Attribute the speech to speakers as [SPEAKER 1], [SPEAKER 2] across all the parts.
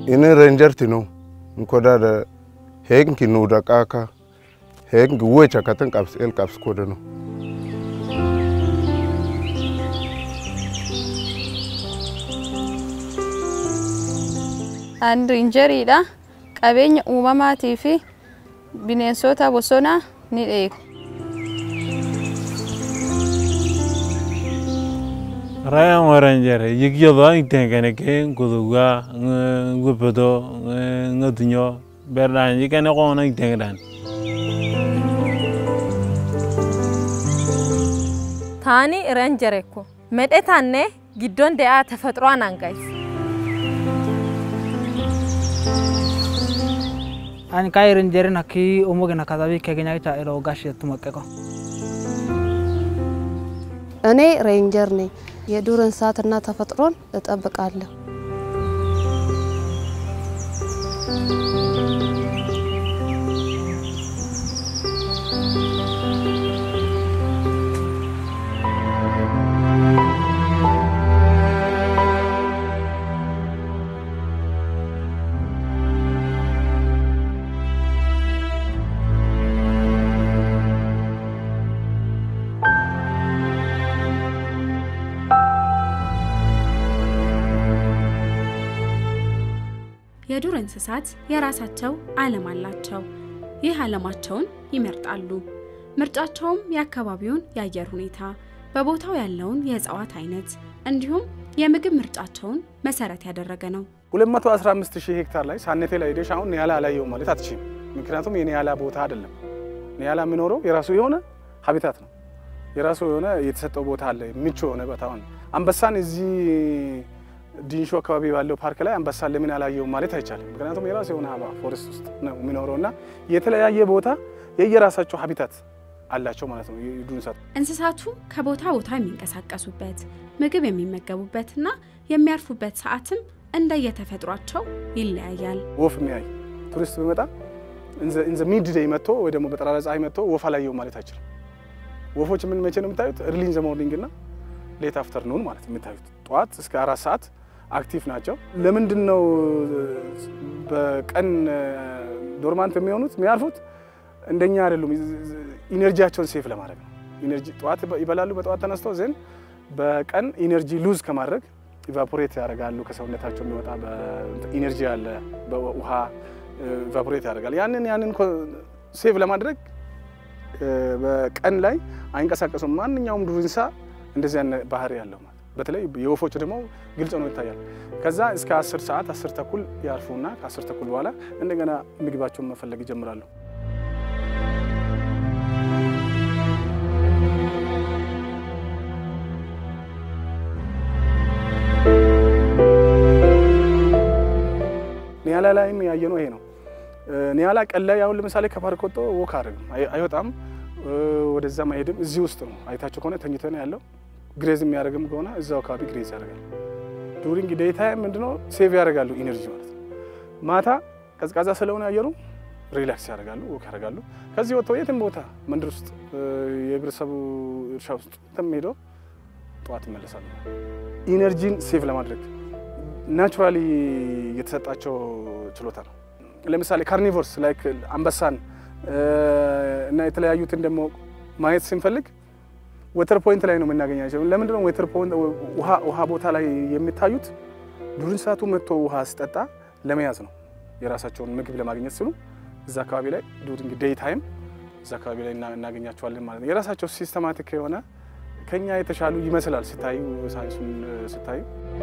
[SPEAKER 1] ini ranger tino nkoda da hek kinu da kaka hek wuwe chakatan kaps el kaps koda no
[SPEAKER 2] An riinjeriidha. Qabeenya uumamaatii fi bineensota bosonaa ni eegu.
[SPEAKER 3] Raya waranjere yigyodo itengene ke nguduga ngupedo ngatunyo berdan yikene kona itengdan.
[SPEAKER 4] taani renjerekko medhetanne giddon de'aa tefexuwaan angays
[SPEAKER 5] ani ka renjerin hakki omogena katabi keገኛቻ ኤሮ ጋሽ የቱመቀቀው
[SPEAKER 6] እኔ ሬንጀር ነኝ። የዱር እንስሳትና ተፈጥሮን እጠብቃለሁ።
[SPEAKER 7] የዱር እንስሳት የራሳቸው ዓለም አላቸው። ይህ ዓለማቸውን ይመርጣሉ። ምርጫቸውም የአካባቢውን የአየር ሁኔታ፣ በቦታው ያለውን የእጽዋት አይነት እንዲሁም የምግብ ምርጫቸውን መሰረት ያደረገ ነው።
[SPEAKER 8] 215 ሺህ ሄክታር ላይ ሳነቴ ላይ ሄደሽ አሁን ኒያላ አላየሁም ማለት አትችይም። ምክንያቱም የኒያላ ቦታ አይደለም። ኒያላ የሚኖረው የራሱ የሆነ ሀቢታት ነው። የራሱ የሆነ የተሰጠው ቦታ አለ፣ ምቹ የሆነ ቦታ ነው። አንበሳን እዚህ ዲንሾ አካባቢ ባለው ፓርክ ላይ አንበሳን ለምን አላየውም ማለት አይቻልም። ምክንያቱም የራሱ የሆነ ሀባ ፎረስት ውስጥ ነው የሚኖረው እና የተለያየ ቦታ የየራሳቸው ሀቢታት አላቸው ማለት ነው የዱር እንስሳት።
[SPEAKER 7] እንስሳቱ ከቦታ ቦታ የሚንቀሳቀሱበት ምግብ የሚመገቡበትና የሚያርፉበት ሰዓትም እንደየተፈጥሯቸው ይለያያል።
[SPEAKER 8] ወፍ የሚያይ ቱሪስት ቢመጣ ኢንዘ ሚድ ዴይ መጥቶ ወይ ደግሞ በጠራራ ፀሐይ መጥቶ ወፍ አላየውም ማለት አይችልም። ወፎች ምን መቼ ነው የምታዩት? እርሊ ኢን ዘ ሞርኒንግ እና ሌት አፍተርኑን ማለት የምታዩት ጠዋት እስከ አራት ሰዓት አክቲቭ ናቸው። ለምንድን ነው በቀን ዶርማንት የሚሆኑት የሚያርፉት? እንደኛ አይደሉም። ኢነርጂያቸውን ሴፍ ለማድረግ ነው። ኢነርጂ ጠዋት ይበላሉ። በጠዋት ተነስተው ዘን በቀን ኢነርጂ ሉዝ ከማድረግ ኢቫፖሬት ያደርጋሉ። ከሰውነታቸው የሚወጣ ኢነርጂ አለ፣ በውሃ ኢቫፖሬት ያደርጋል። ያንን ያንን ሴቭ ለማድረግ በቀን ላይ አይንቀሳቀሱም። ማንኛውም ዱር እንስሳ እንደዚህ አይነት ባህሪ ያለው ማለት በተለይ የወፎች ደግሞ ግልጽ ነው ይታያል። ከዛ እስከ 10 ሰዓት 10 ተኩል ያርፉና ከ10 ተኩል በኋላ እንደገና ምግባቸውን መፈለግ ይጀምራሉ። ኒያላ ላይም ያየነው ይሄ ነው። ኒያላ ቀን ላይ አሁን ለምሳሌ ከፓርክ ወጥቶ ወክ አድርግም አይወጣም፣ ወደዛም አይሄድም። እዚህ ውስጥ ነው አይታቸው ከሆነ ተኝቶ ነው ያለው። ግሬዝ የሚያደርግም ከሆነ እዛው አካባቢ ግሬዝ ያደርጋል። ዱሪንግ ዴይ ታይም ምንድነው ሴቭ ያደርጋሉ ኢነርጂ ማለት ነው። ማታ ቀዝቃዛ ስለሆነ አየሩ ሪላክስ ያደርጋሉ፣ ወክ ያደርጋሉ። ከዚህ ወጥተው የትም ቦታ መንደር ውስጥ የህብረተሰቡ እርሻ ውስጥ የትም ሄደው ጠዋት ይመለሳሉ። ኢነርጂን ሴቭ ለማድረግ ናቹራሊ የተሰጣቸው ችሎታ ነው። ለምሳሌ ካርኒቮርስ ላይክ አንበሳን እና የተለያዩትን ደግሞ ማየት ስንፈልግ ወተር ፖይንት ላይ ነው የምናገኛቸው። ለምንድን ነው ወተር ፖይንት ውሃ ቦታ ላይ የሚታዩት? ዱር እንስሳቱ መጥቶ ውሃ ሲጠጣ ለመያዝ ነው፣ የራሳቸውን ምግብ ለማግኘት ሲሉ እዛ አካባቢ ላይ ዱሪንግ ዴይ ታይም እዛ አካባቢ ላይ እናገኛቸዋለን ማለት ነው። የራሳቸው ሲስተማቲክ የሆነ ከኛ የተሻሉ ይመስላል ሲታዩ፣ ሳይንሱን ሲታዩ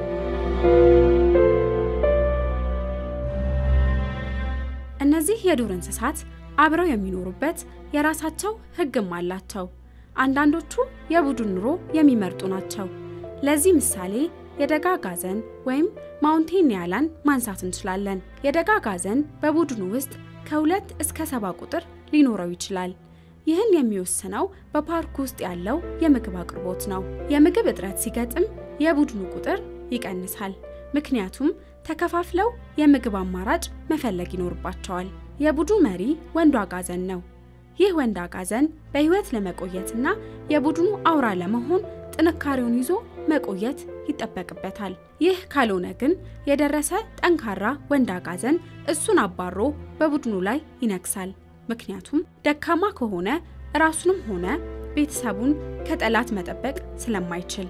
[SPEAKER 7] እነዚህ የዱር እንስሳት አብረው የሚኖሩበት የራሳቸው ሕግም አላቸው። አንዳንዶቹ የቡድን ኑሮ የሚመርጡ ናቸው። ለዚህ ምሳሌ የደጋ ጋዘን ወይም ማውንቴን ኒያላን ማንሳት እንችላለን። የደጋ ጋዘን በቡድኑ ውስጥ ከሁለት እስከ ሰባ ቁጥር ሊኖረው ይችላል። ይህን የሚወስነው በፓርክ ውስጥ ያለው የምግብ አቅርቦት ነው። የምግብ እጥረት ሲገጥም የቡድኑ ቁጥር ይቀንሳል። ምክንያቱም ተከፋፍለው የምግብ አማራጭ መፈለግ ይኖርባቸዋል። የቡድኑ መሪ ወንዱ አጋዘን ነው። ይህ ወንድ አጋዘን በህይወት ለመቆየትና የቡድኑ አውራ ለመሆን ጥንካሬውን ይዞ መቆየት ይጠበቅበታል። ይህ ካልሆነ ግን የደረሰ ጠንካራ ወንድ አጋዘን እሱን አባሮ በቡድኑ ላይ ይነግሳል። ምክንያቱም ደካማ ከሆነ ራሱንም ሆነ ቤተሰቡን ከጠላት መጠበቅ ስለማይችል።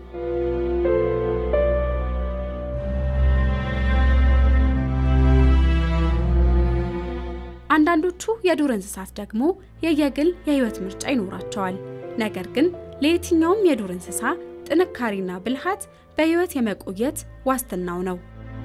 [SPEAKER 7] አንዳንዶቹ የዱር እንስሳት ደግሞ የየግል የህይወት ምርጫ ይኖራቸዋል። ነገር ግን ለየትኛውም የዱር እንስሳ ጥንካሬና ብልሃት በህይወት የመቆየት ዋስትናው ነው።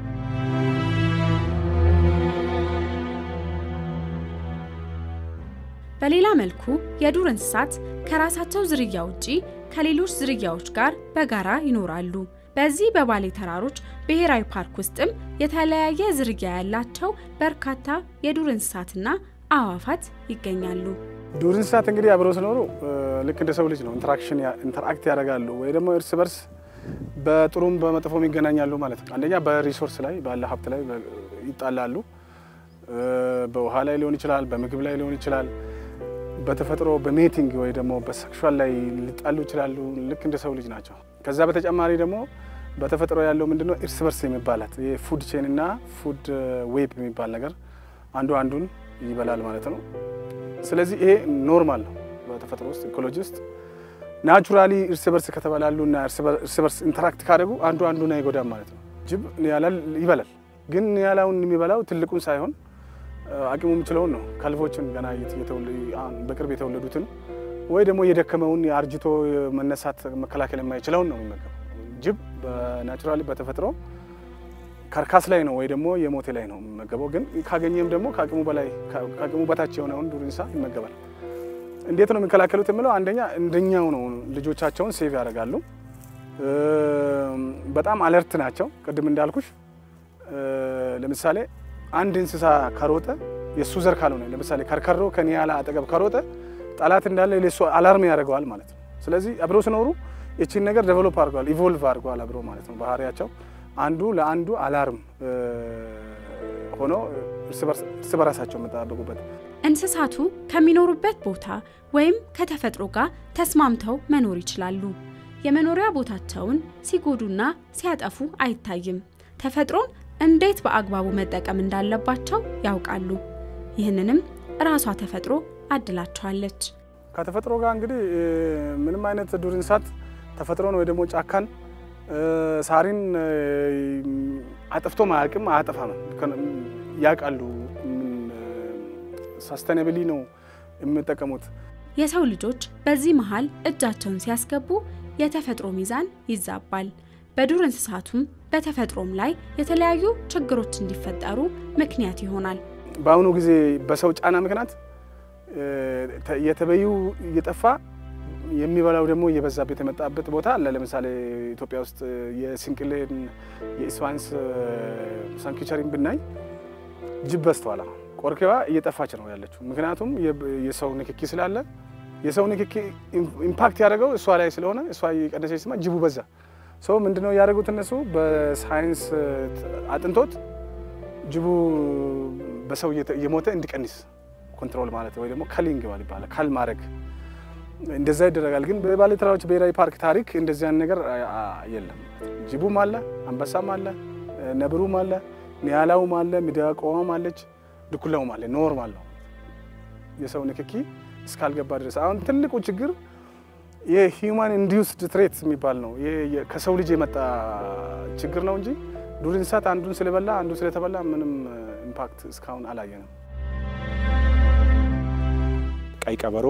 [SPEAKER 7] በሌላ መልኩ የዱር እንስሳት ከራሳቸው ዝርያ ውጪ ከሌሎች ዝርያዎች ጋር በጋራ ይኖራሉ። በዚህ በባሌ ተራሮች ብሔራዊ ፓርክ ውስጥም የተለያየ ዝርያ ያላቸው በርካታ የዱር እንስሳትና አዕዋፋት ይገኛሉ።
[SPEAKER 8] ዱር እንስሳት እንግዲህ አብረው ሲኖሩ ልክ እንደ ሰው ልጅ ነው። ኢንተራክሽን ኢንተራክት ያደርጋሉ ወይ ደግሞ እርስ በርስ በጥሩም በመጥፎም ይገናኛሉ ማለት ነው። አንደኛ በሪሶርስ ላይ ባለ ሀብት ላይ ይጣላሉ። በውሃ ላይ ሊሆን ይችላል፣ በምግብ ላይ ሊሆን ይችላል፣ በተፈጥሮ በሜቲንግ ወይ ደግሞ በሴክሹዋል ላይ ሊጣሉ ይችላሉ። ልክ እንደ ሰው ልጅ ናቸው። ከዛ በተጨማሪ ደግሞ በተፈጥሮ ያለው ምንድነው እርስ በርስ የሚባላት የፉድ ቼን እና ፉድ ዌብ የሚባል ነገር አንዱ አንዱን ይበላል ማለት ነው። ስለዚህ ይሄ ኖርማል ነው በተፈጥሮ ውስጥ ኢኮሎጂ ውስጥ ናቹራሊ እርስ በርስ ከተበላሉ እና እርስ በርስ ኢንተራክት ካደረጉ አንዱ አንዱን አይጎዳም ማለት ነው። ጅብ ኒያላን ይበላል፣ ግን ኒያላውን የሚበላው ትልቁን ሳይሆን አቅሙ የሚችለውን ነው። ከልፎችን ገና በቅርብ የተወለዱትን ወይ ደግሞ የደከመውን የአርጅቶ መነሳት መከላከል የማይችለውን ነው የሚመገበው። ጅብ በናቹራሊ በተፈጥሮ ካርካስ ላይ ነው ወይ ደግሞ የሞቴ ላይ ነው የሚመገበው። ግን ካገኘም ደግሞ ከአቅሙ በላይ ከአቅሙ በታች የሆነውን ዱር እንስሳ ይመገባል። እንዴት ነው የሚከላከሉት የምለው አንደኛ እንደኛው ነው። ልጆቻቸውን ሴቭ ያደርጋሉ። በጣም አለርት ናቸው። ቅድም እንዳልኩሽ ለምሳሌ አንድ እንስሳ ከሮጠ የእሱ ዘር ካልሆነ ለምሳሌ ከርከሮ ከኒያላ አጠገብ ከሮጠ ጠላት እንዳለ ለሱ አላርም ያደርገዋል ማለት ነው። ስለዚህ አብረው ሲኖሩ ይቺን ነገር ዴቨሎፕ አድርገዋል፣ ኢቮልቭ አድርገዋል አብረው ማለት ነው። ባህሪያቸው አንዱ ለአንዱ አላርም ሆኖ እርስ በራሳቸው የምጠባበቁበት
[SPEAKER 7] እንስሳቱ ከሚኖሩበት ቦታ ወይም ከተፈጥሮ ጋር ተስማምተው መኖር ይችላሉ። የመኖሪያ ቦታቸውን ሲጎዱና ሲያጠፉ አይታይም። ተፈጥሮን እንዴት በአግባቡ መጠቀም እንዳለባቸው ያውቃሉ። ይህንንም ራሷ ተፈጥሮ አድላቸዋለች።
[SPEAKER 8] ከተፈጥሮ ጋር እንግዲህ ምንም አይነት ዱር እንስሳት ተፈጥሮን ወይ ደግሞ ጫካን ሳሪን አጥፍቶ ማያውቅም፣ አያጠፋም። ያውቃሉ። ሳስተናብሊ ነው የሚጠቀሙት።
[SPEAKER 7] የሰው ልጆች በዚህ መሃል እጃቸውን ሲያስገቡ የተፈጥሮ ሚዛን ይዛባል። በዱር እንስሳቱም በተፈጥሮም ላይ የተለያዩ ችግሮች እንዲፈጠሩ ምክንያት ይሆናል።
[SPEAKER 8] በአሁኑ ጊዜ በሰው ጫና ምክንያት የተበዩ እየጠፋ የሚበላው ደግሞ እየበዛበት የመጣበት ቦታ አለ። ለምሳሌ ኢትዮጵያ ውስጥ የስንቅሌን የኢስዋንስ ሳንክቸሪን ብናይ ጅብ በዝተዋል። ቆርኬዋ እየጠፋች ነው ያለችው። ምክንያቱም የሰው ንክኪ ስላለ የሰው ንክኪ ኢምፓክት ያደረገው እሷ ላይ ስለሆነ እሷ የቀነሰች ስማ ጅቡ በዛ። ሰው ምንድነው ያደረጉት እነሱ በሳይንስ አጥንቶት ጅቡ በሰው እየሞተ እንዲቀንስ ኮንትሮል ማለት ወይ ደግሞ ከሊንግ ይባላል ካል ማድረግ እንደዛ ይደረጋል። ግን በባሌ ተራሮች ብሔራዊ ፓርክ ታሪክ እንደዚያን ነገር የለም። ጅቡም አለ፣ አንበሳም አለ፣ ነብሩም አለ፣ ኒያላውም አለ፣ ሚዳቋዋም አለች፣ ድኩላውም አለ። ኖርማል ነው የሰው ንክኪ እስካልገባ ድረስ። አሁን ትልቁ ችግር የሂውማን ኢንዲዩስድ ትሬት የሚባል ነው። ከሰው ልጅ የመጣ ችግር ነው እንጂ ዱር እንስሳት አንዱን ስለበላ አንዱ ስለተበላ ምንም ኢምፓክት እስካሁን አላየንም።
[SPEAKER 9] ቀይ ቀበሮ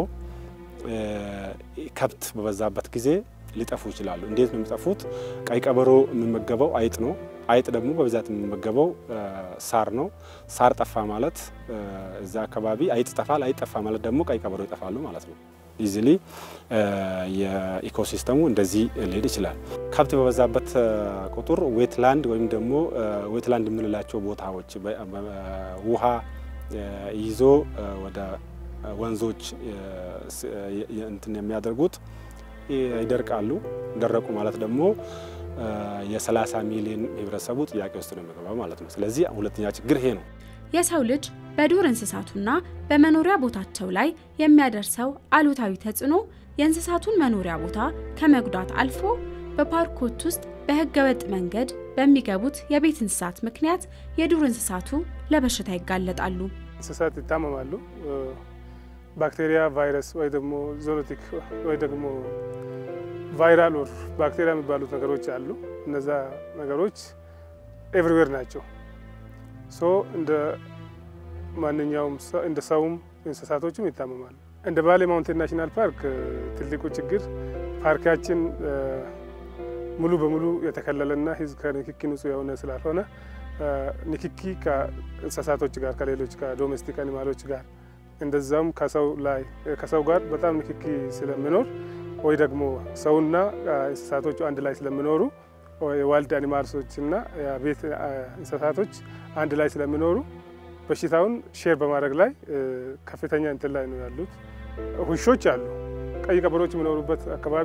[SPEAKER 9] ከብት በበዛበት ጊዜ ሊጠፉ ይችላሉ። እንዴት ነው የሚጠፉት? ቀይ ቀበሮ የሚመገበው አይጥ ነው። አይጥ ደግሞ በብዛት የሚመገበው ሳር ነው። ሳር ጠፋ ማለት እዛ አካባቢ አይጥ ይጠፋል። አይጥ ጠፋ ማለት ደግሞ ቀይ ቀበሮ ይጠፋሉ ማለት ነው። ኢዚሊ የኢኮሲስተሙ እንደዚህ ሊሄድ ይችላል። ከብት በበዛበት ቁጥር ዌትላንድ ወይም ደግሞ ዌትላንድ የምንላቸው ቦታዎች ውሃ ይዞ ወደ ወንዞች እንትን የሚያደርጉት ይደርቃሉ። ደረቁ ማለት ደግሞ የ30 ሚሊዮን ህብረተሰቡ ጥያቄ ውስጥ ነው የሚገባው ማለት ነው። ስለዚህ ሁለተኛ ችግር ይሄ ነው።
[SPEAKER 7] የሰው ልጅ በዱር እንስሳቱና በመኖሪያ ቦታቸው ላይ የሚያደርሰው አሉታዊ ተጽዕኖ የእንስሳቱን መኖሪያ ቦታ ከመጉዳት አልፎ በፓርኮች ውስጥ በህገወጥ መንገድ በሚገቡት የቤት እንስሳት ምክንያት የዱር እንስሳቱ ለበሽታ ይጋለጣሉ።
[SPEAKER 8] እንስሳት ይታመማሉ። ባክቴሪያ፣ ቫይረስ ወይ ደግሞ ዞኖቲክ ወይ ደግሞ ቫይራል ወር ባክቴሪያ የሚባሉት ነገሮች አሉ። እነዛ ነገሮች ኤቭሪዌር ናቸው። ሶ እንደ ማንኛውም እንደ ሰውም እንስሳቶችም ይታመማሉ። እንደ ባሌ ማውንቴን ናሽናል ፓርክ ትልቁ ችግር ፓርካችን ሙሉ በሙሉ የተከለለና ህዝብ ከንክኪ ንጹህ የሆነ ስላልሆነ ንክኪ ከእንስሳቶች ጋር ከሌሎች ከዶሜስቲክ አኒማሎች ጋር እንደዛም ከሰው ላይ ከሰው ጋር በጣም ንክኪ ስለሚኖር ወይ ደግሞ ሰውና እንስሳቶቹ አንድ ላይ ስለሚኖሩ የዋልድ አኒማልሶች እና የቤት እንስሳቶች አንድ ላይ ስለሚኖሩ በሽታውን ሼር በማድረግ ላይ ከፍተኛ እንትን ላይ ነው ያሉት። ውሾች አሉ። ቀይ ቀበሮች የሚኖሩበት አካባቢ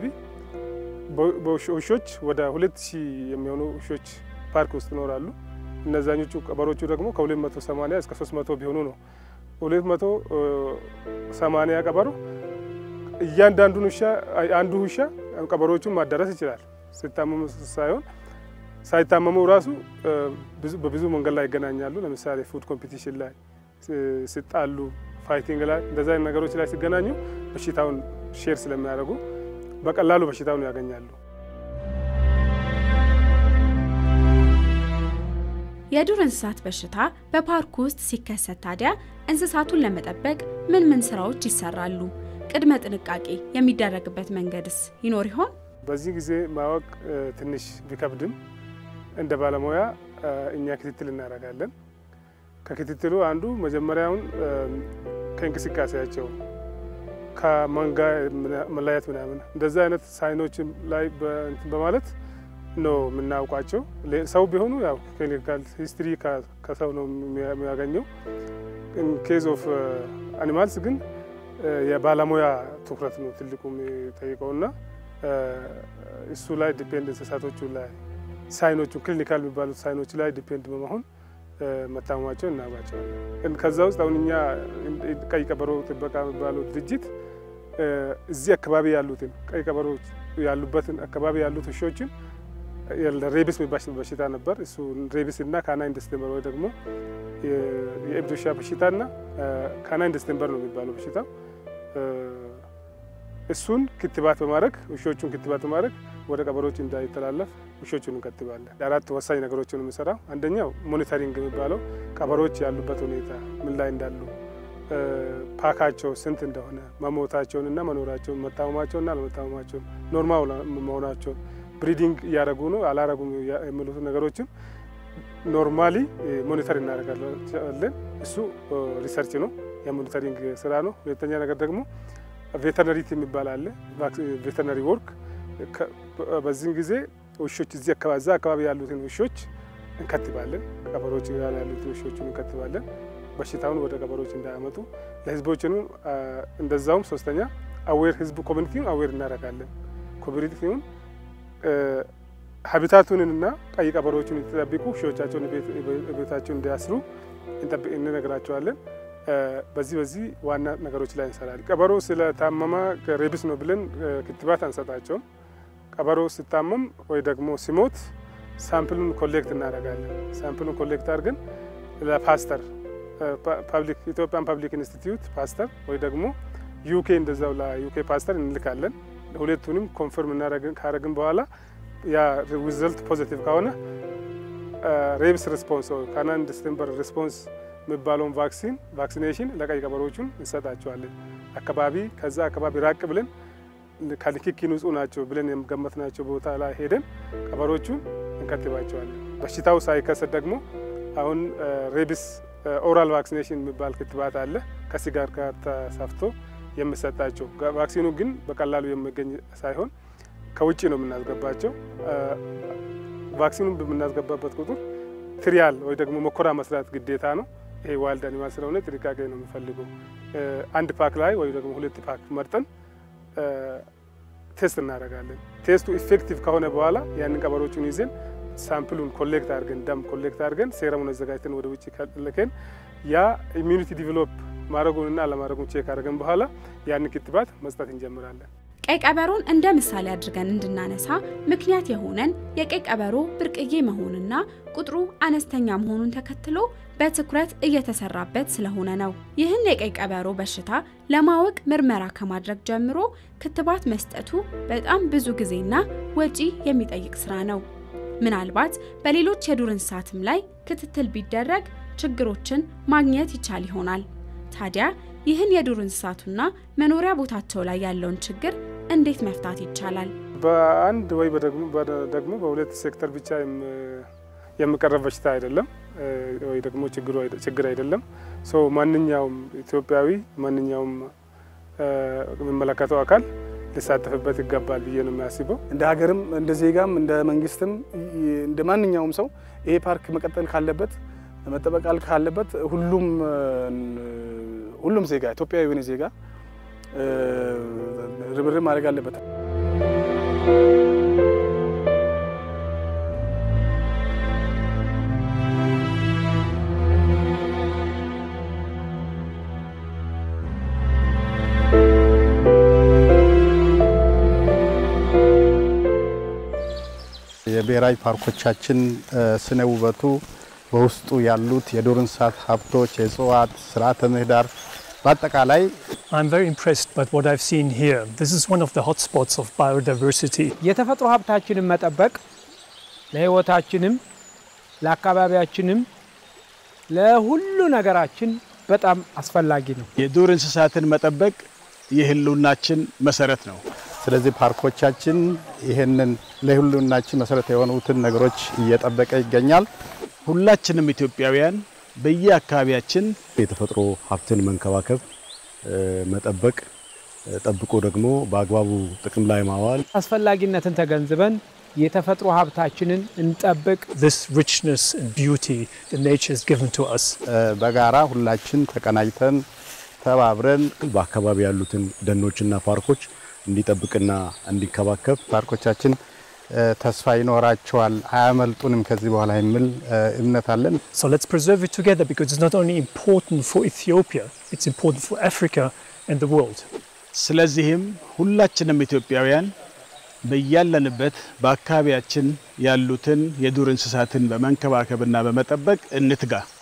[SPEAKER 8] ውሾች ወደ ሁለት ሺህ የሚሆኑ ውሾች ፓርክ ውስጥ ይኖራሉ። እነዛኞቹ ቀበሮቹ ደግሞ ከ280 እስከ 300 ቢሆኑ ነው። 280 ቀበሮ እያንዳንዱን ውሻ አንዱ ውሻ ቀበሮቹን ማዳረስ ይችላል። ሲታመሙ ሳይሆን ሳይታመሙ ራሱ በብዙ መንገድ ላይ ይገናኛሉ። ለምሳሌ ፉድ ኮምፒቲሽን ላይ ሲጣሉ፣ ፋይቲንግ ላይ እንደዚ አይነት ነገሮች ላይ ሲገናኙ በሽታውን ሼር ስለሚያደርጉ በቀላሉ በሽታውን ያገኛሉ።
[SPEAKER 7] የዱር እንስሳት በሽታ በፓርኩ ውስጥ ሲከሰት ታዲያ እንስሳቱን ለመጠበቅ ምን ምን ስራዎች ይሰራሉ? ቅድመ ጥንቃቄ የሚደረግበት መንገድስ ይኖር ይሆን?
[SPEAKER 8] በዚህ ጊዜ ማወቅ ትንሽ ቢከብድም እንደ ባለሙያ እኛ ክትትል እናደርጋለን። ከክትትሉ አንዱ መጀመሪያውን ከእንቅስቃሴያቸው ከመንጋ መለያየት ምናምን እንደዚህ አይነት ሳይኖች ላይ በማለት ነው የምናውቋቸው። ሰው ቢሆኑ ያው ክሊኒካል ሂስትሪ ከሰው ነው የሚያገኘው። ኬዝ ኦፍ አኒማልስ ግን የባለሙያ ትኩረት ነው ትልቁ የሚጠይቀውና እሱ ላይ ዲፔንድ እንስሳቶቹ ላይ ሳይኖቹ ክሊኒካል የሚባሉት ሳይኖች ላይ ዲፔንድ በመሆን መታመማቸው እናውቃቸዋለን። ከዛ ውስጥ አሁን እኛ ቀይ ቀበሮ ጥበቃ የሚባለው ድርጅት እዚህ አካባቢ ያሉትን ቀይ ቀበሮ ያሉበትን አካባቢ ያሉት ውሾችን ሬቢስ የሚባል በሽታ ነበር። እሱ ሬቢስ እና ካናይን ዲስቴምበር ወይ ደግሞ የእብድ ውሻ በሽታ እና ካናይን ዲስቴምበር ነው የሚባለው በሽታው። እሱን ክትባት በማድረግ ውሾቹን ክትባት በማድረግ ወደ ቀበሮች እንዳይተላለፍ ውሾቹን እንከትባለን። አራት ወሳኝ ነገሮችን የምንሰራው አንደኛው ሞኒተሪንግ የሚባለው ቀበሮች ያሉበት ሁኔታ ምን ላይ እንዳሉ፣ ፓካቸው ስንት እንደሆነ፣ መሞታቸውን እና መኖራቸውን፣ መታመማቸውን እና አለመታመማቸውን፣ ኖርማል መሆናቸውን፣ ብሪዲንግ እያደረጉ ነው አላረጉም የሚሉት ነገሮችን ኖርማሊ ሞኒተር እናደርጋለን። እሱ ሪሰርች ነው፣ የሞኒተሪንግ ስራ ነው። ሁለተኛ ነገር ደግሞ ቬተርነሪ የሚባል አለ። ቬተርነሪ ወርክ በዚህም ጊዜ ውሾች እዚህ አካባቢ እዛ አካባቢ ያሉትን ውሾች እንከትባለን። ቀበሮች ጋር ያሉትን ውሾችን እንከትባለን፣ በሽታውን ወደ ቀበሮች እንዳያመጡ ለህዝቦችንም እንደዛውም። ሶስተኛ አዌር ህዝቡ ኮሚኒቲውን አዌር እናደርጋለን። ኮሚኒቲውን ሀቢታቱንና ቀይ ቀበሮችን የተጠብቁ ውሾቻቸውን ቤታቸውን እንዲያስሩ እንነግራቸዋለን። በዚህ በዚህ ዋና ነገሮች ላይ እንሰራለን። ቀበሮ ስለታመመ ሬቢስ ነው ብለን ክትባት አንሰጣቸውም። ቀበሮ ሲታመም ወይ ደግሞ ሲሞት ሳምፕሉን ኮሌክት እናደርጋለን። ሳምፕሉን ኮሌክት አድርገን ለፓስተር ኢትዮጵያን ፓብሊክ ኢንስቲትዩት ፓስተር ወይ ደግሞ ዩኬ እንደዛው ለዩኬ ፓስተር እንልካለን። ሁለቱንም ኮንፈርም ካረግን በኋላ ያ ሪዘልት ፖዚቲቭ ከሆነ ሬቢስ ሪስፖንስ ካናን ዲስቴምበር ሪስፖንስ የሚባለውን ቫክሲን ቫክሲኔሽን ለቀይ ቀበሮቹን እንሰጣቸዋለን። አካባቢ ከዛ አካባቢ ራቅ ብለን ከንክኪ ንጹህ ናቸው ብለን የገመትናቸው ቦታ ላይ ሄደን ቀበሮቹን እንከትባቸዋለን። በሽታው ሳይከሰት ደግሞ አሁን ሬቢስ ኦራል ቫክሲኔሽን የሚባል ክትባት አለ ከሲጋር ጋር ተሳፍቶ የሚሰጣቸው። ቫክሲኑ ግን በቀላሉ የሚገኝ ሳይሆን ከውጭ ነው የምናስገባቸው። ቫክሲኑን በምናስገባበት ቁጥር ትሪያል ወይ ደግሞ መኮራ መስራት ግዴታ ነው። ይሄ ዋይልድ አኒማል ስለሆነ ጥንቃቄ ነው የሚፈልገው። አንድ ፓክ ላይ ወይ ደግሞ ሁለት ፓክ መርጠን ቴስት እናደርጋለን። ቴስቱ ኢፌክቲቭ ከሆነ በኋላ ያንን ቀበሮቹን ይዘን ሳምፕሉን ኮሌክት አድርገን ደም ኮሌክት አድርገን ሴረሙን አዘጋጅተን ወደ ውጭ ልከን ያ ኢሚዩኒቲ ዲቨሎፕ ማድረጉንና አለማድረጉን ቼክ አድርገን በኋላ ያንን ክትባት መስጠት እንጀምራለን።
[SPEAKER 7] ቀይ ቀበሮን እንደ ምሳሌ አድርገን እንድናነሳ ምክንያት የሆነን የቀይ ቀበሮ ብርቅዬ መሆንና ቁጥሩ አነስተኛ መሆኑን ተከትሎ በትኩረት እየተሰራበት ስለሆነ ነው። ይህን የቀይ ቀበሮ በሽታ ለማወቅ ምርመራ ከማድረግ ጀምሮ ክትባት መስጠቱ በጣም ብዙ ጊዜና ወጪ የሚጠይቅ ስራ ነው። ምናልባት በሌሎች የዱር እንስሳትም ላይ ክትትል ቢደረግ ችግሮችን ማግኘት ይቻል ይሆናል። ታዲያ ይህን የዱር እንስሳቱና መኖሪያ ቦታቸው ላይ ያለውን ችግር እንዴት መፍታት ይቻላል?
[SPEAKER 8] በአንድ ወይ ደግሞ በሁለት ሴክተር ብቻ የሚቀረብ በሽታ አይደለም ወይ ደግሞ ችግር አይደለም። ሰው ማንኛውም ኢትዮጵያዊ ማንኛውም የሚመለከተው አካል ሊሳተፍበት ይገባል ብዬ ነው የሚያስበው። እንደ ሀገርም እንደ ዜጋም እንደ መንግስትም እንደ ማንኛውም ሰው ይሄ ፓርክ መቀጠል ካለበት መጠበቃል ካለበት ሁሉም ሁሉም ዜጋ ኢትዮጵያዊ የሆነ ዜጋ ርብርብ ማድረግ አለበት።
[SPEAKER 10] የብሔራዊ ፓርኮቻችን ስነ ውበቱ በውስጡ ያሉት የዱር እንስሳት ሀብቶች፣ የእጽዋት ስርዓተ ምህዳር በአጠቃላይ
[SPEAKER 11] I'm very impressed by what I've seen here. This is one of the hotspots of biodiversity.
[SPEAKER 5] የተፈጥሮ ሀብታችንን መጠበቅ ለህይወታችንም ለአካባቢያችንም ለሁሉ ነገራችን በጣም አስፈላጊ ነው።
[SPEAKER 12] የዱር እንስሳትን መጠበቅ የህልውናችን መሰረት ነው።
[SPEAKER 10] ስለዚህ ፓርኮቻችን ይህንን ለሁሉናችን መሰረት የሆኑትን ነገሮች እየጠበቀ ይገኛል።
[SPEAKER 12] ሁላችንም ኢትዮጵያውያን በየአካባቢያችን
[SPEAKER 13] የተፈጥሮ ሀብትን መንከባከብ፣ መጠበቅ፣ ጠብቆ ደግሞ በአግባቡ ጥቅም ላይ ማዋል
[SPEAKER 5] አስፈላጊነትን ተገንዝበን የተፈጥሮ ሀብታችንን እንጠብቅ።
[SPEAKER 11] This richness and beauty that nature has given to us.
[SPEAKER 10] በጋራ ሁላችን ተቀናጅተን ተባብረን
[SPEAKER 13] በአካባቢ ያሉትን ደኖችና ፓርኮች እንዲጠብቅና እንዲከባከብ
[SPEAKER 10] ፓርኮቻችን ተስፋ ይኖራቸዋል፣ አያመልጡንም ከዚህ በኋላ የሚል እምነት አለን።
[SPEAKER 11] So let's preserve it together because it's not only important for Ethiopia, it's important for Africa and the world.
[SPEAKER 12] ስለዚህም ሁላችንም ኢትዮጵያውያን በያለንበት በአካባቢያችን ያሉትን የዱር እንስሳትን በመንከባከብና በመጠበቅ እንትጋ።